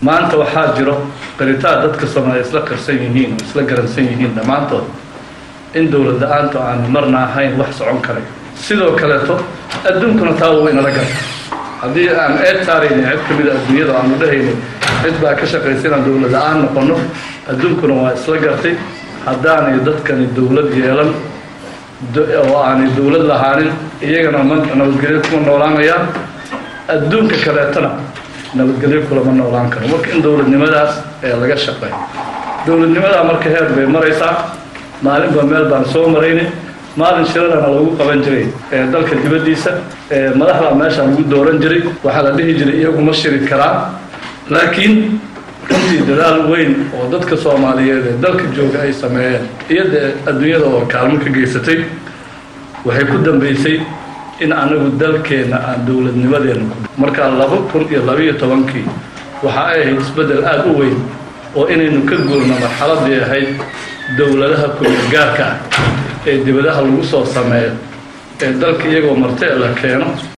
maanta waxaa jiro qiritaan dadka soomaaliya isla qarsan yihiin oo isla garansan yihiin dhammaantood in dowlad la-aantu aan marna ahayn wax socon karay sidoo kaleeto adduunkuna taa wuu inala garta haddii aan eed saaraynin cid ka mida adduunyada aanu dhahaynin cid baa ka shaqaysa inaan dowlad la-aan noqono adduunkuna waa isla gartay haddaanay dadkani dowlad yeelan oo aanay dowlad lahaanin iyagana ma nabadgelyo kuma noolaanayaan adduunka kaleetona nabadgelyo kulama noolaan karo marka in dowladnimadaas ee laga shaqeeyo dowladnimadaa marka heer bay maraysaa maalinba meel baan soo maraynay maalin shirarana lagu qaban jiray ee dalka dibaddiisa ee madaxdaa meeshaa lagu dooran jiray waxaa la dhihi jiray iyaguma shiri karaan laakiin runtii dadaal weyn oo dadka soomaaliyeed ee dalka jooga ay sameeyeen iyo dee adduunyada oo kaalmo ka geysatay waxay ku dambeysay in anagu dalkeenna aan dowladnimadeena ku markaa laba kun iyo labaiyo tobankii waxa ay ahayd isbeddel aada u weyn oo inaynu ka guurno marxaladii ahayd dowladaha ku-gaarka ah ee dibadaha lagu soo sameeyo ee dalka iyagoo martee la keeno